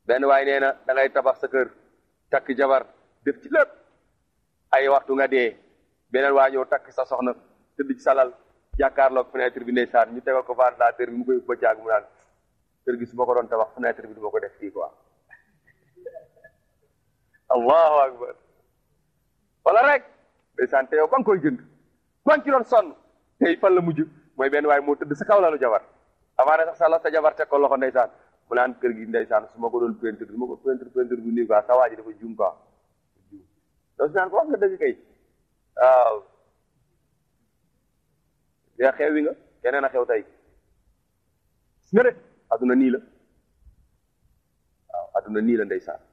benn waay nee na da ngay tabax sa kër takk jabar def ci lépp ay waxtu nga dee beneen waa ñëw takk sa soxna tëdd ci salal jàkkaarloog fenêtre bi ndeysaan ñu tegal ko ventilateur bi mu koy bëccaag mu naan kër gi su ma ko doon tabax fenêtre bi du ma ko def fii quoi allahu akbar wala rek ndeysaan te yow ba nga koy jënd ba nga ci doon sonn tey fan la mujj mooy benn waaye moo tëdd sa kaw lalu jabar amaana sax sa la sa jabar teg ko loxo ndeysaan mu naan kër gi ndeysaan su ma ko doon peinture su ma ko peinture peinture bu nii quoi sa waa ji dafa juum quoi juum doo si naan ko wax nga dëgg kay waaw yaa xew wi nga keneen a xew tey gis nga de adduna nii la waaw adduna nii la ndeysaan